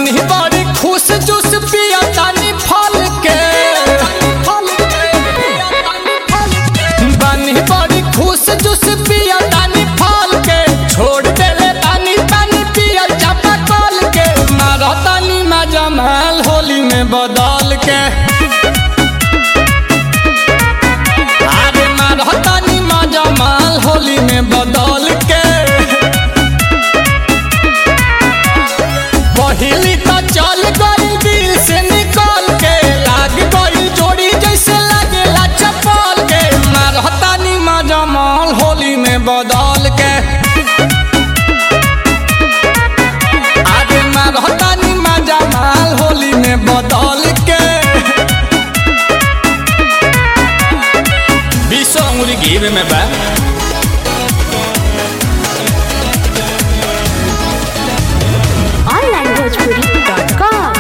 बानी बड़ी खुश जूस पिया तानी फल के बानी बड़ी खुश जूस पिया तानी फल के छोड़ देले तानी पानी पिया चापा कल के मारा तानी मजा महल होली में बदल के अरे मारा तानी मजा महल होली में बदल के पहिली तो चल गई दिल से निकल के लाग गई जोड़ी जैसे लागेला चपल के मारता नी मजा माल होली में बदल के आगे मारता नी मजा माल होली में बदल के बीसो अंगुरी घीवे में बा onlinebhojpuri.com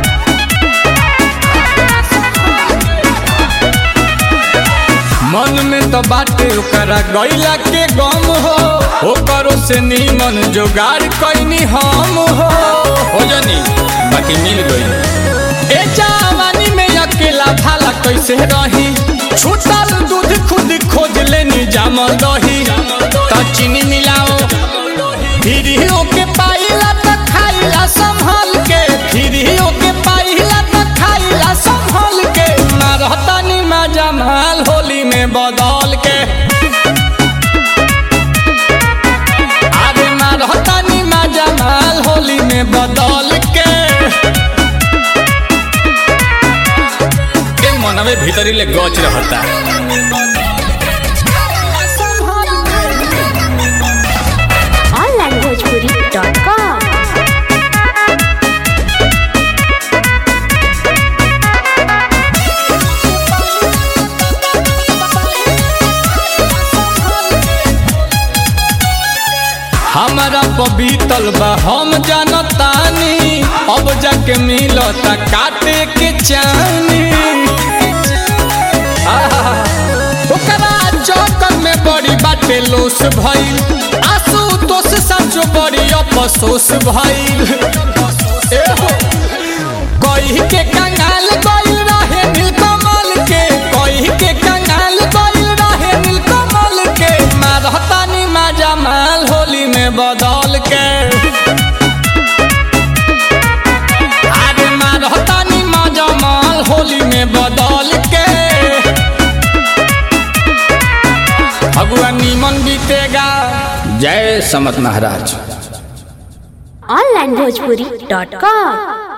मन में तो बाटे ओकरा गैला के गम हो ओकरो से नीमन जोगाड़ कैनी हम हो हो जानी बाकी मिल गई ए जवानी में अकेला भाला कैसे रही छूटल दूध खुद खोज लेनी जामल दही त चीनी मिलाओ फिर ही ओके पाइला त खाइला संभल के फिर ही ओके पाइला त खाइला संभल के मारता नी मजा माल होली में बदल के आगे मारता नी मजा माल होली में बदल के के मनवे भीतरी ले गच रहता onlinebhojpuri.com हमारा पबीतल बा हम जानतानी अब जाके मिलता काटे के चानी आहा, ओकरा चौकन में बड़ी बाटे लोस भइल आंसू तोस सचो बड़ी अफसोस भइल एहो, कही के कंगाल गइल रहे नीलकमल के कही के कंगाल गइल रहे नीलकमल के मारतानी मजा माल होली में बदल के आगे मारतानी मजा माल होली में बदल के भगवा नीमन बीतेगा जय समत महाराज onlinebhojpuri.com